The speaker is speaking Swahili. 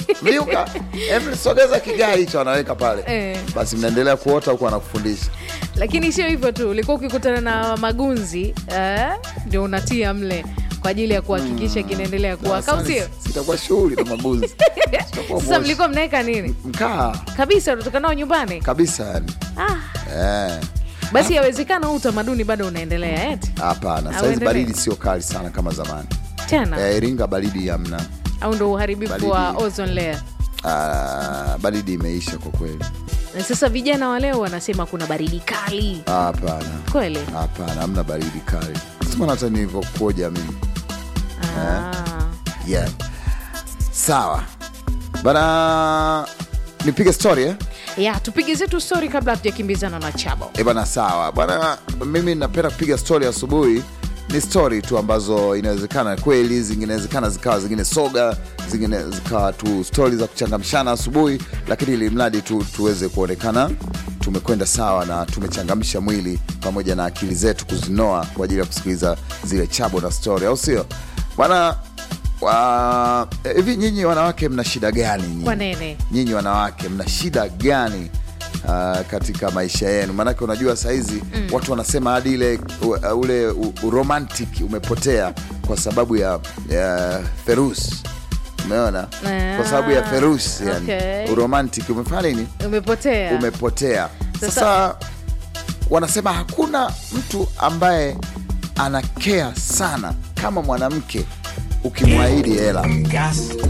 mliuka Em, sogeza kigaa hicho anaweka pale Eh. basi mnaendelea kuota huku anakufundisha lakini sio hivyo tu ulikuwa ukikutana na magunzi eh, ndio unatia mle kwa ajili ya kuhakikisha kinaendelea kuwaka au sio sitakuwa shughuli na mabuzi Sitakuwa sasa moshi. mlikuwa mnaweka nini mkaa kabisa unatoka nao nyumbani kabisa yani ah, Eh, basi yawezekana huu utamaduni bado unaendelea eti hapana saizi Auendelee. baridi sio kali sana kama zamani tena Eh, iringa baridi hamna au ndo uharibifu Baridi. wa ozone layer Ah, baridi imeisha kwa kweli na sasa vijana wa leo wanasema kuna baridi kali hapana kweli hapana hamna baridi kali simana hata nilivyokuja mimi ah. yeah. sawa bana nipige story eh? ya tupige zetu stori kabla hatujakimbizana na chabo E bana, sawa bwana, mimi napenda kupiga stori asubuhi. Ni stori tu ambazo inawezekana kweli, zinginewezekana zikawa zingine soga, zingine zikawa tu stori za kuchangamshana asubuhi, lakini ili mradi tu tuweze kuonekana tumekwenda sawa na tumechangamsha mwili pamoja na akili zetu kuzinoa kwa ajili ya kusikiliza zile chabo na stori, au sio bwana? wa- Hivi nyinyi wanawake mna shida gani nyinyi? Kwa nene nyinyi wanawake mna shida gani uh, katika maisha yenu maanake unajua sahizi mm. watu wanasema hadi ile u- ule u- uromantic umepotea kwa sababu ya, ya ferus umeona kwa sababu ya ferus yani okay. uromantic umefanya nini umepotea umepotea Sasa- sasa wanasema hakuna mtu ambaye anakea sana kama mwanamke ukimwahidi hela